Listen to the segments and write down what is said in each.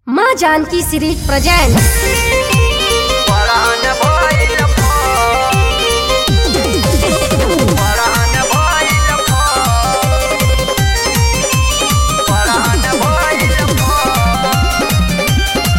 माँ Janaki series present परान भइल फोन परान भइल फोन परान भइल फोन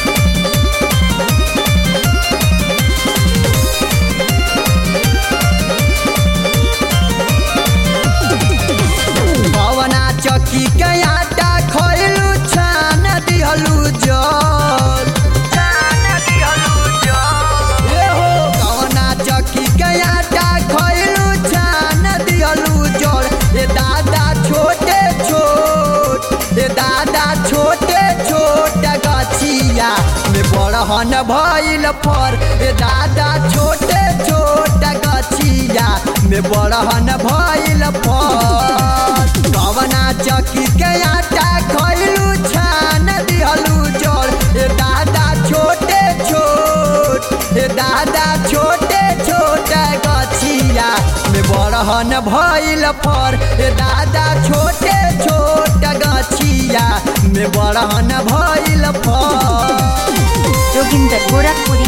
पवना चक्की के आटा खइलू छान दिहलू जल छान दिहलू जल ए हो पवना चक्की के आटा खइलू छान दिहलू जल ए दादा छोटे छोट ए दादा छोटे छोट गछिया में बड़हन भइल फर ए दादा छोटे छोट गछिया में बड़हन भइल फर कवना चक्की के आटा खइलू छान दिहलू जल ए दादा छोटे छोट ए दादा छोटे छोट गछिया में बड़हन भइल फर ए दादा छोटे छोट गछिया में बड़हन भइल फर जोगिंदर गोरखपुरी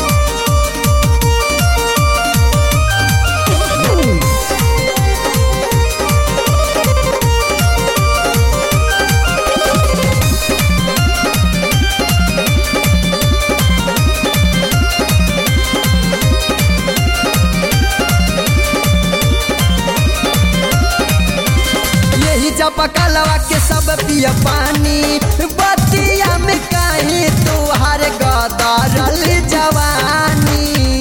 यही चपकलवा के सब पिय पानी बतिया में काहे तोहार गदरल जवानी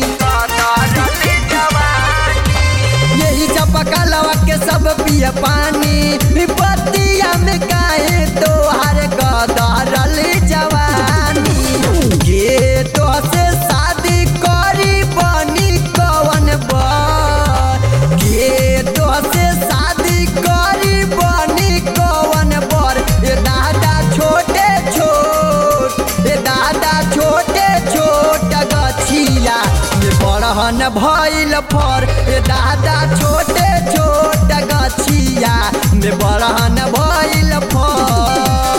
यही चपकलवा के सब पिय पानी बतिया में काहे तोहार गदरल जवानी के तो से शादी करी बनी कवन बर के तो से शादी करी बनी कवन बर ए दादा छोटे छोट ए दादा छोटे छोट गछिया ये बड़हन भइल फर ए दादा छोटे छोट गछिया में बड़हन भइल फर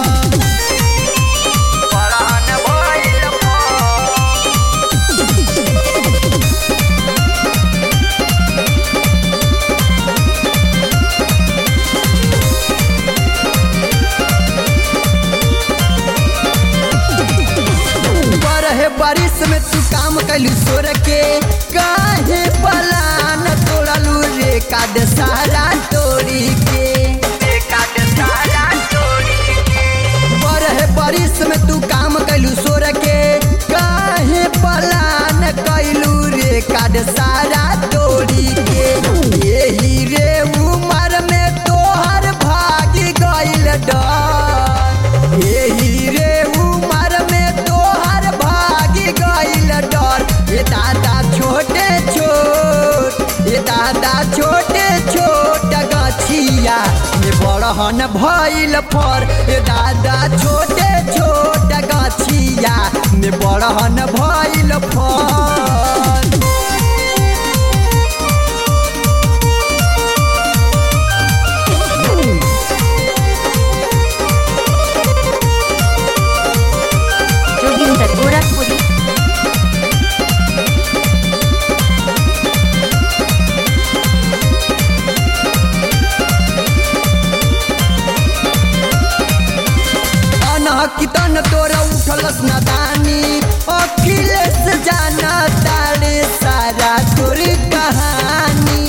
बड़हन भइल फर बरहे बारिश में तू काम कैलू सोर के काहे पलान तोड़लू रे काद सारा तोड़ी के बरहे बारिश में तू काम कैलू सोर के काहे पलान कैलू रे काद सारा तोड़ी के यही रे उमर में तोहर भागी गइल डर यही रे उमर में तोहर भागी गइल डर ये दादा छोटे छोट ये दादा छोटे छोट गछिया ये बड़हन भइल फर ये दादा छोटे छोट गछिया ये बड़हन भइल फर जोगिंदर गोरखपुरी अनहकितन तोरा उठलस नदानी अखिलेश जाना तारे सारा तोर कहानी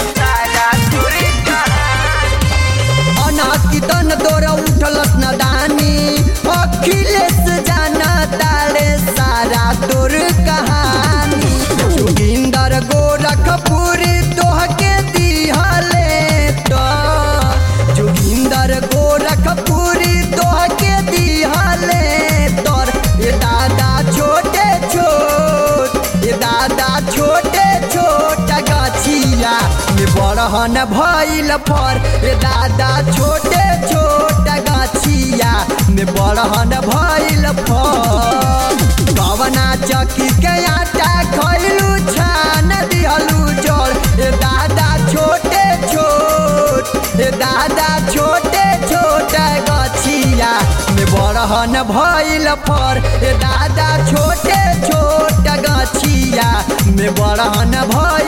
अनहकितन तोरा उठलस नदानी अखिलेश जाना तारे सारा तोर कहानी जोगिंदर गोरखपुरी तोहके दिहले तो जोगिंदर गोरखपुरी तोहके दिहले तोर ये दादा छोटे छोट ये दादा छोटे छोट गछिया ये बड़हन भइल फर ये दादा छोटे छोट गछिया में बड़हन भइल फर कवना चक्की के आटा खइलू छान दिहलू जल ए दादा छोटे छोट ए दादा छोटे छोट गछिया में बड़हन भइल फर ए दादा छोटे छोट गछिया में बड़हन भइल